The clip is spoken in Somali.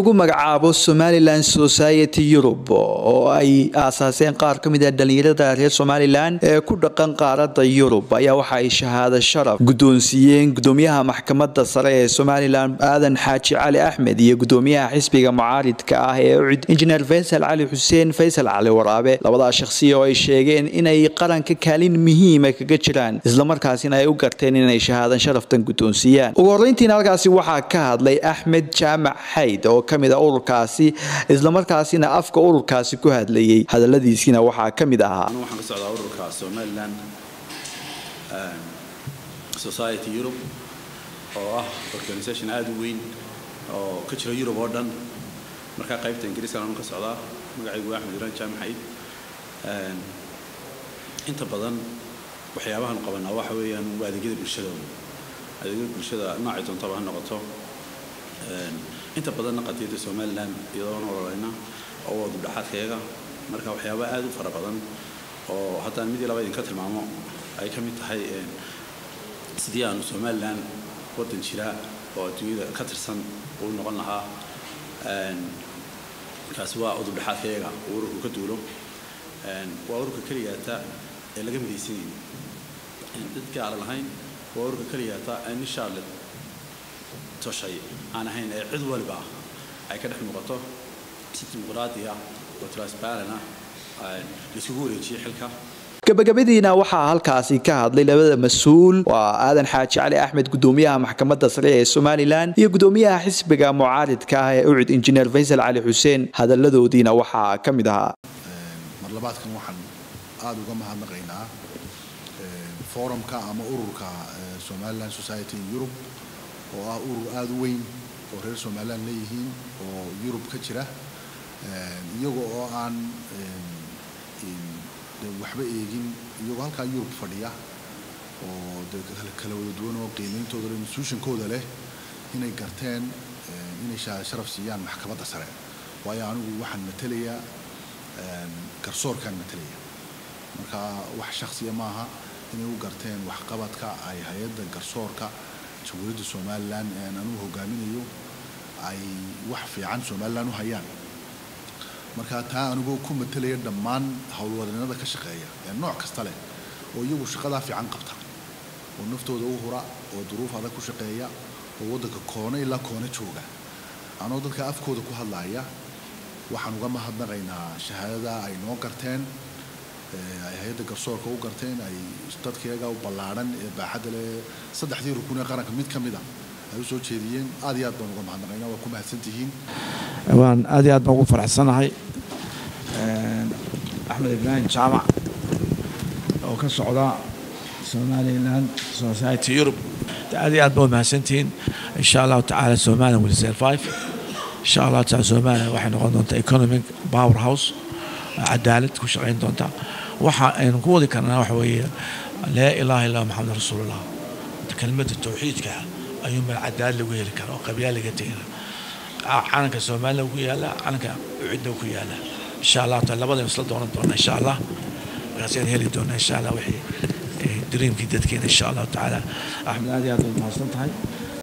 lagu magacaabo somalilan society yurub oo ay aasaaseen qaar ka mid ah dhalinyarada reer somalilan ee ku dhaqan qaarada yurub ayaa waxa ay shahaado sharaf guddoonsiiyeen gudoomiyaha maxkamada sare ee somalilan aadan xaaji cali axmed iyo gudoomiyaha xisbiga mucaaridka ah ee ucid injineer faysal cali xuseen faysal cali waraabe labadaa shakhsiya oo ay sheegeen inay qaranka kaalin muhiima kaga jiraan islamarkaasina ay u garteen inay shahaadan sharaftan guddoonsiiyaan ugu horreyntiina halkaasi waxaa ka hadlay axmed jaamac xayd oo ka mid a ururkaasi islamarkaasina afka ururkaasi ku hadlayay hadaladiisiina waxaa ka mid ahaa waxaan ka socdaa ururka somaliland society europe oo ah organisation aada u weyn oo ka jira yurub oo dhan markaa qaybta ingiriiskana anu ka socdaa magacaygu axmed iran jaamac xayd inta badan waxyaabahan qabanaa waxa weeyaan waa adeegyada bulshadooda adeegyada bulshada noocay doontaba ha noqoto inta badanna qadiyadda somaliland iyadoona ololeyna oo waa dubdhaxaadkayaga marka waxyaaba aada u fara badan oo haddaan mid iyo laba idinka tilmaamo ay ka mid tahay sidii aanu somaliland waddan jira oo adduunyada ka tirsan uu noqon lahaa kaasi waa udubdhaxaadkayaga uu ururku ka duulo waa ururka keliyaata ee laga midaysan yahay dadka aan lahayn waa ururka keliyaata ee nin charlotte toshay aan ahayn ee cid waliba ay ka dhex muuqato si dimuqraadi ah oo transparent ah laisugu wareejiyey xilka gabagabadiina waxaa halkaasi ka hadlay labada mas-uul waa aadan xaaji cali axmed gudoomiyaha maxkamadda sare ee somalilan iyo gudoomiyaha xisbiga mucaaridka ah ee ucid injineer faysal cali xuseen hadaladoodiina waxaa ka mid ahaa marlabaadkan waxaan aada uga mahadnaqaynaa forumka ama ururka somalilan society in europe oo ah urur aada u weyn oo reer somalilan leeyihiin oo yurub ka jira iyaga oo aan waxba eegin iyagoo halkaa yurub fadhiya oo de kala wada duwan oo qiimeyntooda le institutionkooda leh inay garteen inay sharaf siiyaan maxkamadda sare waayo anigu waxaan matelayaa garsoorkaan matalaya marka wax shaksiya maaha inay u garteen waxqabadka ay hay-adda garsoorka jamhuuriyadda somalilan ee aan anugu hogaaminayo ay wax fiican somalilan u hayaan marka taa anigoo ku matelaya dhammaan howlwadeennada ka shaqeeya ee nooc kasta leh oo iyagu shaqadaa fiican qabta oo naftooda u hura oo duruuf adag ku shaqeeya oo waddanka koone ilaa koone jooga anoo dadka afkooda ku hadlaaya waxaan uga mahadnaqaynaa shahaadada ay noo garteen ay hay-adda garsoorka u garteen ay dadkayaga u ballaadhan ee baaxadda leh saddexdii rukun ee qaranka mid ka mid a ay u soo jeediyeen aad iyo aad baan uga mahadnaqaynaa waa ku mahadsantihiin waan aad iyo aad baan ugu faraxsanahay axmed ibraahim jaamac oo ka socda somaliland society europe aad iyo aad baa mahadsantihiin insha allahu tacaala somaliland will survive insha allahu taala somaliland waxay noqon doontaa economic power house cadaalad ku shaqayn doonta waxa aynu ku wadi karnaa waxa weeye laa ilaaha illa maxamed rasuulullah kelmadda tawxiidka ayuu meel cadaalad lagu heli kara oo qabyaal laga tegina calanka somaliland ku yaala calanka ucidna ku yaala insha allah taala labadaynu isla doonan doona insha allah markaasaynu heli doonaa insha allah wixii dreamkii dadkeena insha allahu tacaala axmed aad iyo aad baad mahadsan tahay